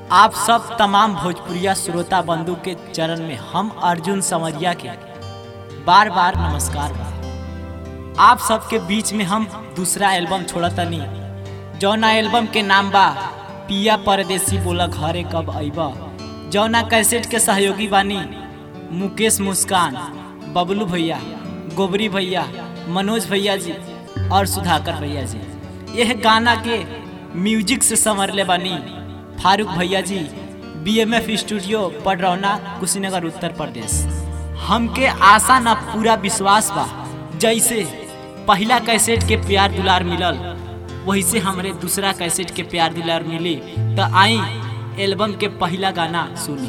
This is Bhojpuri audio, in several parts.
आप सब तमाम भोजपुरिया श्रोता बंधु के चरण में हम अर्जुन समरिया के बार बार नमस्कार बा आप सबके बीच में हम दूसरा एल्बम छोड़तनी जौना एल्बम के नाम बा पिया परदेसी बोला घरे कब अइबा जौना कैसेट के सहयोगी बानी मुकेश मुस्कान बबलू भैया गोबरी भैया मनोज भैया जी और सुधाकर भैया जी यह गाना के म्यूजिक से संवरले बानी फारूक भैया जी बीएमएफ स्टूडियो पडरौना कुशीनगर उत्तर प्रदेश हमके आशा ना पूरा विश्वास बा जैसे पहला कैसेट के प्यार दुलार मिलल वही से हमरे दूसरा कैसेट के प्यार दुलार मिली तो आई एल्बम के पहला गाना सुनी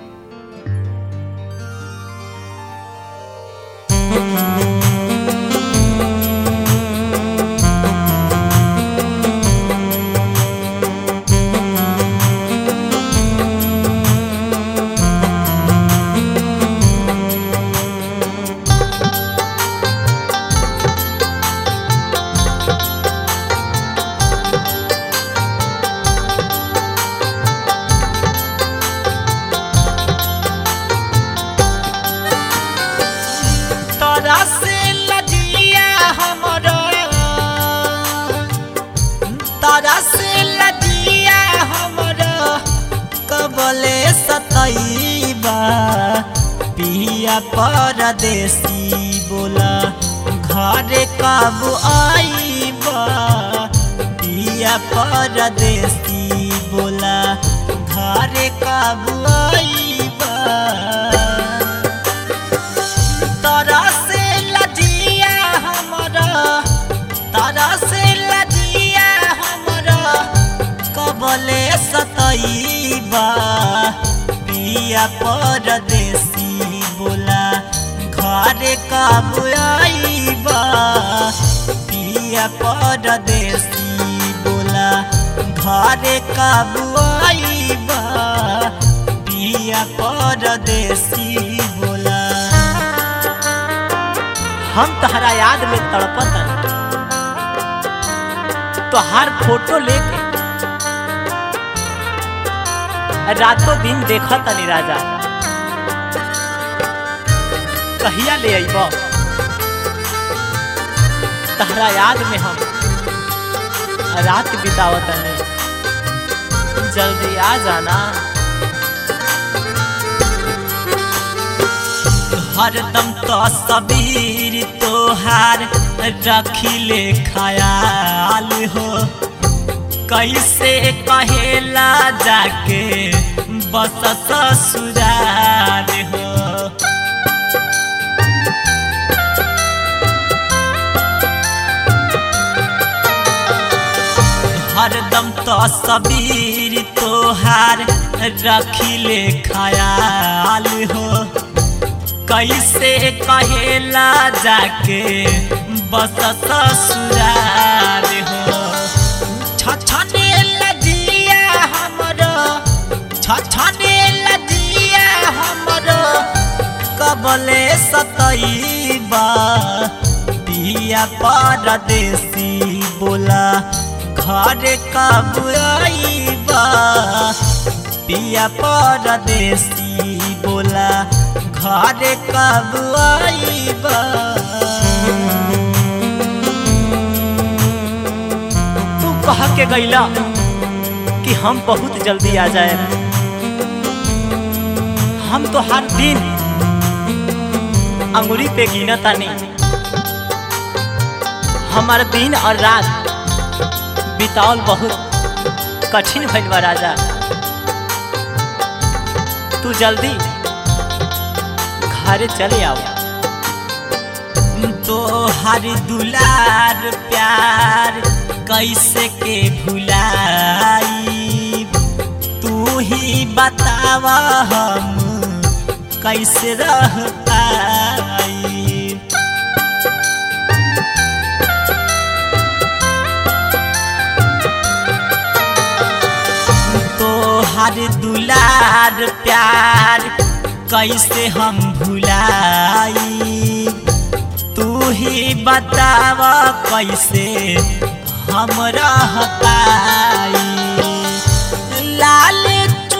तोरा से लजिया हमरो तोरा से लजिया हमरो कबले सतैबा पिया परदेसी बोला घरे कब आईबा पिया परदेसी बोला घरे कब आईबा तारा से लजिया हमरा तारा से लजिया हमरा कबले सतैबा पिया परदेसी बोला घरे कब आईबा पिया परदेसी बोला घरे कब आईबा पिया परदेसी बोला हम तहरा याद में तड़पत तोहार फोटो लेके रातों दिन देखत तनी राजा कहिया ले अइब तहरा याद में हम रात बितावत तनी जल्दी आ जाना हरदम तो सबीर तोहार रखिले ख्याल हो कैसे कहेला जाके बस ससुराल हो हरदम तो सबीर तोहार रखिले ख्याल हो कैसे कहेला जाके बस ससुराल हो छछने लजिया हमरो छछने लजिया हमरो कबले सतैबा पिया परदेसी बोला घरे कब आईबा पिया परदेसी बोला घरे कब आईबा तू कह के गईला कि हम बहुत जल्दी आ जाए हम तो हर दिन अंगुरी पे गिना तानी हमार दिन और रात बितावल बहुत कठिन भइल बा राजा तू जल्दी घरे चले आओ तो हर दुलार प्यार कैसे के भुलाई तू ही बतावा हम कैसे रह पाई तो हर दुलार प्यार कैसे हम भुलाई तू ही बताव कैसे हम रह पाई लाल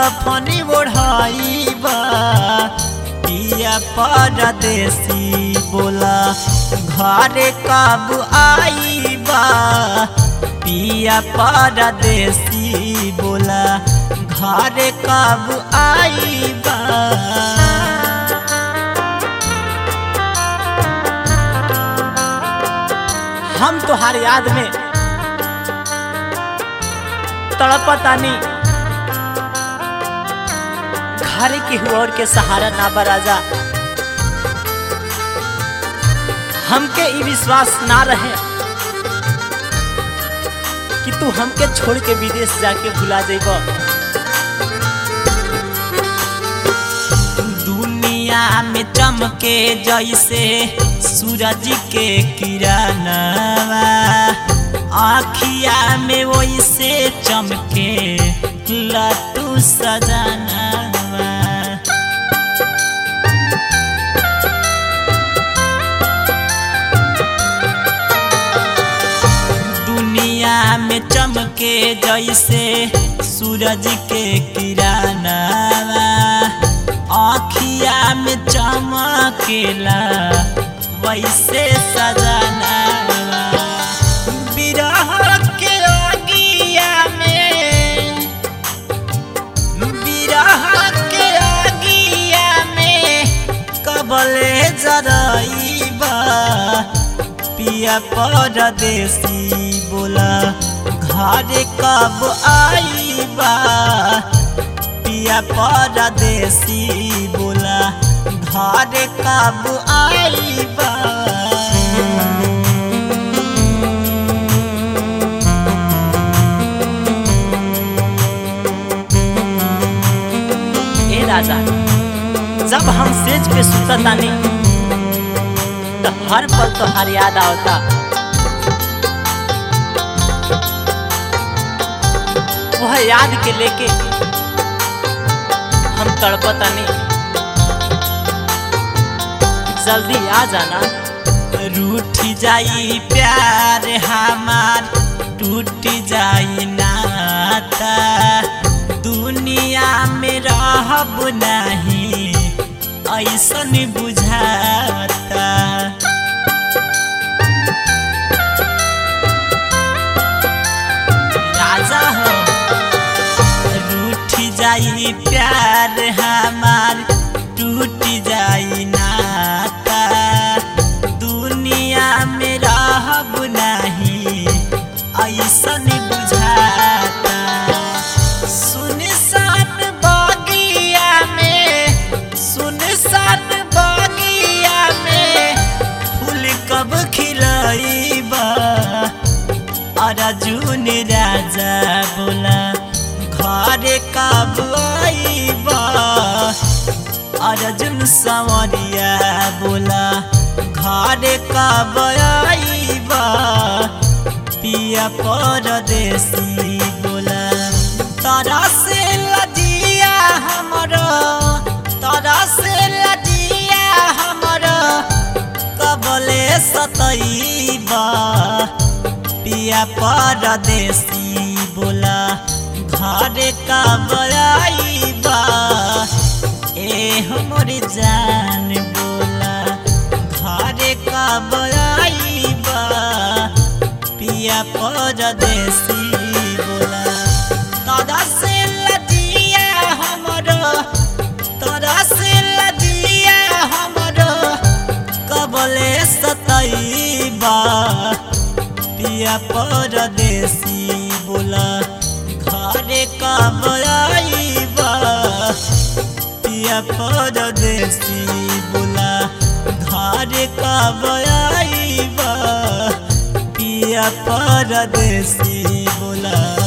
कफनी ओढ़ाइबा पिया परदेसी बोला घरे कब आईबा पिया परदेसी बोला घरे कब आईबा हम तोहार याद में तड़पतानी घर के हुआ के सहारा ना बराजा हमके ई विश्वास ना रहे कि तू हमके छोड़ के विदेश जाके भुला जाइब दुनिया में चमके जैसे सूरज के किरणवा आखिया में वैसे चमके लटू सजनवा दुनिया में चमके जैसे सूरज के किरणवा आखिया में चमकेला वैसे सजनवा बिरह के अगिया में बिरह के अगिया में कबले जरइबा पिया परदेसी बोला घर कब आईबा पिया परदेसी बोला घर कब आईबा ए राजा जब हम सेज पे सुततानी तो हर पल तो हर याद आवता वह याद के लेके हम तड़पतानी जल्दी आ जाना रूठ जाई प्यार हमार टूट जाई नाता दुनिया में रहब नहीं ऐसन बुझाता राजा हो रूठ जाई प्यार हमार टूट जाई नाता दुनिया में रहब नहीं ऐसन बुझाता सुनसान बगिया में सुनसान बगिया में फूल कब खिलइबा अर्जुन राजा बोला घर कब आईबा अर्जुन संवरिया बोला घर कब आईबा पिया परदेसी बोला तारा से लजिया हमरो तारा से लजिया हमरो कबले सतईबा पिया परदेसी बोला घर कब आईबा ए हमर जान बोला घर कब आईबा पिया परदेसी बोला तोरा से लजिया हमरो तोरा से लजिया हमरो कबले सतईबा पिया परदेसी बोला घरे कब आईबा पिया परदेसी बोला घरे कब आईबा पिया परदेसी बोला